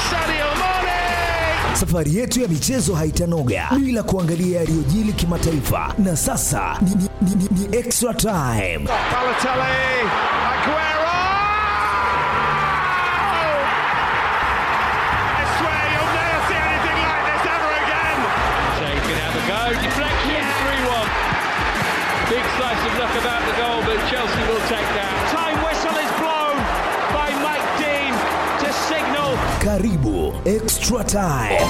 Sadio Mane. Safari yetu ya michezo haitanoga bila kuangalia yaliyojili kimataifa, na sasa ni, ni, ni, ni, ni extra time. Balotelli, Aguero. I swear you'll never see anything like this ever again. Shea can have a go. Deflection, 3 1. Big slice of luck about the goal, but Chelsea will take that. Time whistle is blown by Mike Dean to signal Karibu extra time.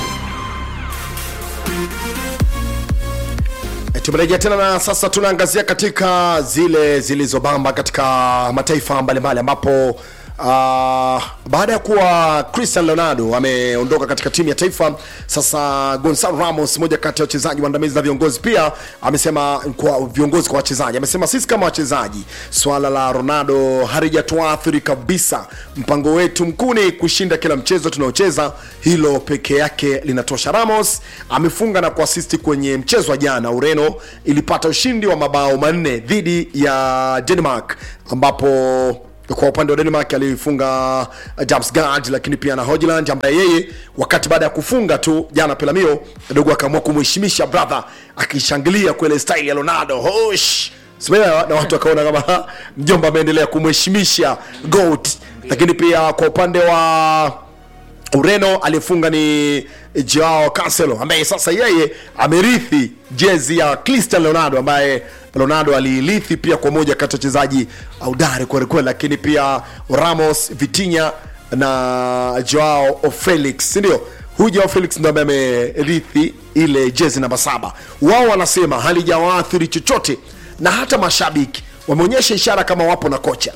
tumerejea tena na sasa tunaangazia katika zile zilizobamba katika mataifa mbalimbali ambapo uh, baada ya kuwa cristian leonardo ameondoka katika timu ya taifa sasa gonzalo ramos moja kati ya wachezaji waandamizi na viongozi pia amesema kwa viongozi kwa wachezaji amesema sisi kama wachezaji swala la ronaldo halijatuathiri kabisa mpango wetu mkuu ni kushinda kila mchezo tunaocheza hilo peke yake linatosha ramos amefunga na kuasisti kwenye mchezo wa jana ureno ilipata ushindi wa mabao manne dhidi ya denmark ambapo kwa upande wa denmark alifunga james gard lakini pia na hogeland ambaye yeye wakati baada ya kufunga tu jana pelamio dogo akaamua kumheshimisha brother akishangilia kwele style ya ronaldo hosh Simeelewa? na watu wakaona kama mjomba ameendelea kumheshimisha goat lakini pia kwa upande wa ureno aliyefunga ni joao cancelo ambaye sasa yeye amerithi jezi ya cristian leonardo ambaye leonardo aliirithi pia kwa moja kati ya wachezaji audari kwelikweli lakini pia ramos vitinya na joao felix sindio huyu joao felix ndo ambaye amerithi ile jezi namba saba wao wanasema halijawaathiri chochote na hata mashabiki wameonyesha ishara kama wapo na kocha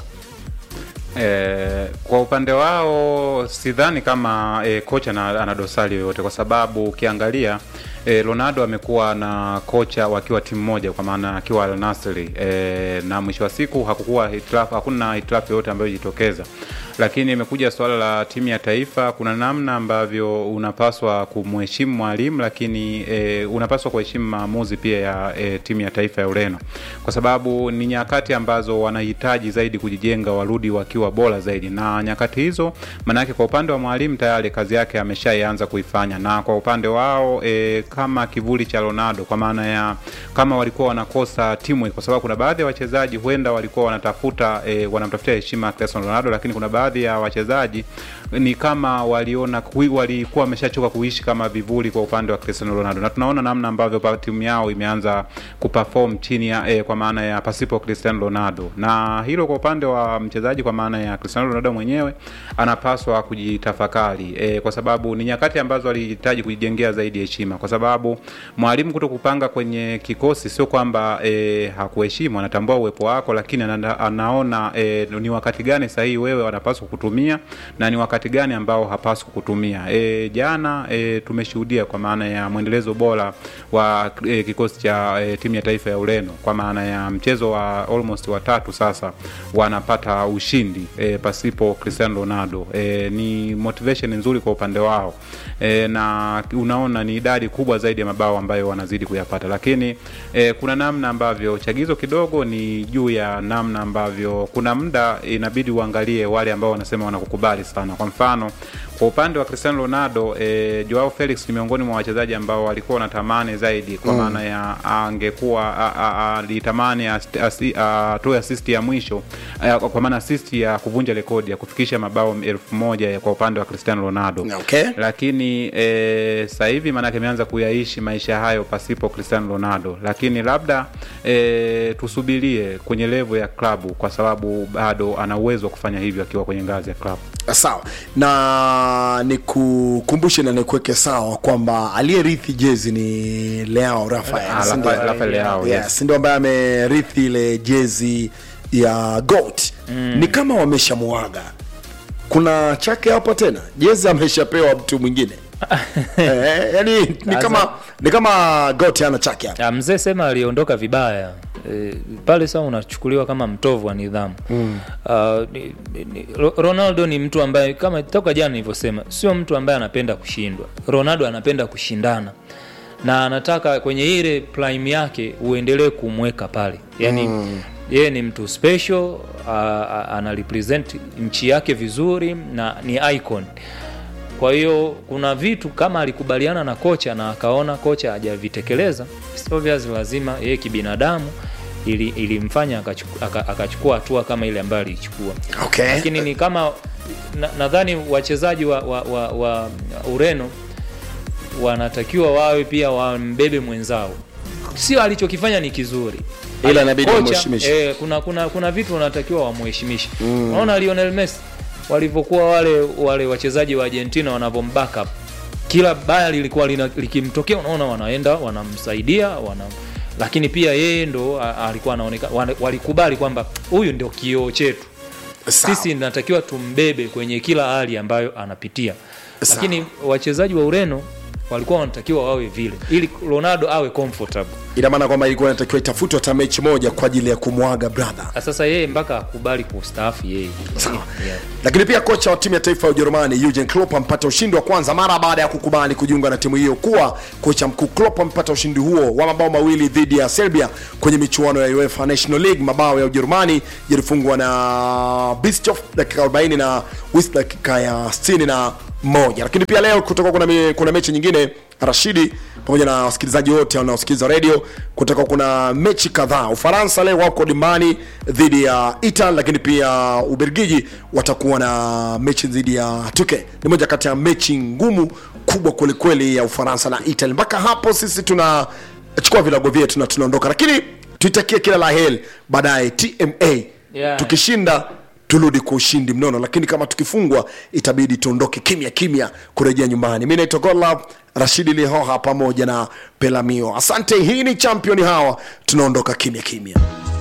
E, kwa upande wao sidhani kama e, kocha na, ana dosari yoyote kwa sababu ukiangalia e, Ronaldo amekuwa na kocha wakiwa timu moja kwa maana akiwa Al Nassr e, na mwisho wa siku hakukuwa hitilafu, hakuna hitilafu yoyote ambayo ilijitokeza, lakini imekuja suala la timu ya taifa. Kuna namna ambavyo unapaswa kumheshimu mwalimu, lakini e, unapaswa kuheshimu maamuzi pia ya e, timu ya taifa ya Ureno kwa sababu ni nyakati ambazo wanahitaji zaidi kujijenga, warudi wakiwa bora zaidi, na nyakati hizo maanake kwa upande wa mwalimu tayari kazi yake ameshaianza kuifanya, na kwa upande wao e, kama kivuli cha Ronaldo, kwa maana ya kama walikuwa wanakosa timu, kwa sababu kuna baadhi ya wachezaji huenda walikuwa wanatafuta e, wanamtafutia heshima Cristiano Ronaldo, lakini kuna baadhi ya wachezaji ni kama waliona kui- walikuwa wameshachoka kuishi kama vivuli kwa upande wa Cristiano Ronaldo, na tunaona namna ambavyo pa- timu yao imeanza kuperform chini ya eh, kwa maana ya pasipo Cristiano Ronaldo, na hilo kwa upande wa mchezaji kwa maana ya Cristiano Ronaldo mwenyewe anapaswa kujitafakari eh, kwa sababu ni nyakati ambazo alihitaji kujijengea zaidi heshima, kwa sababu mwalimu kuto kupanga kwenye kikosi sio kwamba eh, hakuheshimu, anatambua uwepo wako, lakini ana, anaona eh, ni wakati gani sahihi wewe wanapaswa kutumia na ni wakati gani ambao hapaswi kutumia. E, jana e, tumeshuhudia kwa maana ya mwendelezo bora wa e, kikosi cha e, timu ya taifa ya Ureno kwa maana ya mchezo wa almost watatu sasa wanapata ushindi e, pasipo Cristiano Ronaldo. E, ni motivation nzuri kwa upande wao e, na unaona ni idadi kubwa zaidi ya mabao ambayo wanazidi kuyapata, lakini e, kuna namna ambavyo chagizo kidogo ni juu ya namna ambavyo kuna muda inabidi uangalie wale ambao wanasema wanakukubali sana. Kwa mfano kwa upande wa Cristiano Ronaldo e, Joao Felix ni miongoni mwa wachezaji ambao walikuwa wanatamani zaidi kwa maana ya angekuwa a- a- alitamani ast- asi- atoe assist ya mwisho a, kwa maana assist ya kuvunja rekodi ya kufikisha mabao elfu moja ya kwa upande wa Cristiano Ronaldo Okay. lakini e, sasa hivi maanake ameanza kuyaishi maisha hayo pasipo Cristiano Ronaldo, lakini labda e, tusubirie kwenye levo ya klabu, kwa sababu bado ana uwezo wa kufanya hivyo akiwa kwenye ngazi ya klabu. sawa na nikukumbushe na nikuweke sawa kwamba aliyerithi jezi ni leao rafael Ah, si ndio? Rafael- Rafael Leao, Yes, yes. ndio ambaye amerithi ile jezi ya goat ni kama wameshamuaga kuna chake hapo tena jezi ameshapewa mtu mwingine eh, yani ni kama ni kama goat ana chake hapo Ah, mzee sema aliondoka vibaya e, pale sasa unachukuliwa kama mtovu wa nidhamu mm. uh, ni, ni, ni, Ro- ronaldo ni mtu ambaye kama toka jana nilivyosema sio mtu ambaye anapenda kushindwa ronaldo anapenda kushindana na anataka kwenye ile prime yake uendelee kumweka pale yani mm. yeye ni mtu special uh, ana represent nchi yake vizuri na ni icon kwa hiyo kuna vitu kama alikubaliana na kocha na akaona kocha hajavitekeleza it's obvious lazima yeye kibinadamu ili- ilimfanya akachuku- aka- akachukua hatua kama ile ambayo aliichukua okay. lakini ni kama na- nadhani wachezaji wa, wa, wa, wa ureno wanatakiwa wawe pia wambebe mwenzao sio alichokifanya ni kizuri Ila inabidi Kocha, wamheshimishe. eh, kuna, kuna, kuna vitu wanatakiwa wamheshimishe unaona lionel messi walivyokuwa wale wale wachezaji wa argentina wanavyombackup kila baya lilikuwa lina- likimtokea unaona wanaenda wanamsaidia wana lakini pia yeye ndo a- alikuwa anaonekana wana- walikubali kwamba huyu ndio kioo chetu Sawa. sisi natakiwa tumbebe kwenye kila hali ambayo anapitia Sawa. lakini wachezaji wa ureno walikuwa wanatakiwa wawe vile ili ronaldo awe comfortable ina maana kwamba ilikuwa inatakiwa itafutwa hata mechi moja kwa ajili ya kumwaga brother Na sasa yeye mpaka akubali kustaafu yeye Sawa. yeah. lakini pia kocha wa timu ya taifa ya ujerumani Jurgen Klopp ampata ushindi wa kwanza mara baada ya kukubali kujiunga na timu hiyo kuwa kocha mkuu Klopp ampata ushindi huo wa mabao mawili dhidi ya serbia kwenye michuano ya uefa national league mabao ya ujerumani yalifungwa na Bischoff dakika 40 na Wis dakika ya 60 na moja lakini pia leo kutoka kuna, me, kuna mechi nyingine rashidi pamoja na wasikilizaji wote wanaosikiliza redio kutakuwa kuna mechi kadhaa ufaransa leo wako dimbani dhidi ya italy lakini pia ubelgiji watakuwa na mechi dhidi ya tuke ni moja kati ya mechi ngumu kubwa kwelikweli ya ufaransa na italy mpaka hapo sisi tunachukua vilago vyetu na tunaondoka lakini tuitakie kila la heri baadaye tma Yeah. tukishinda turudi kwa ushindi mnono lakini kama tukifungwa itabidi tuondoke kimya kimya kurejea nyumbani mi naitwa godlove rashidi lihoha pamoja na pelamio asante hii ni champion hawa tunaondoka kimya kimya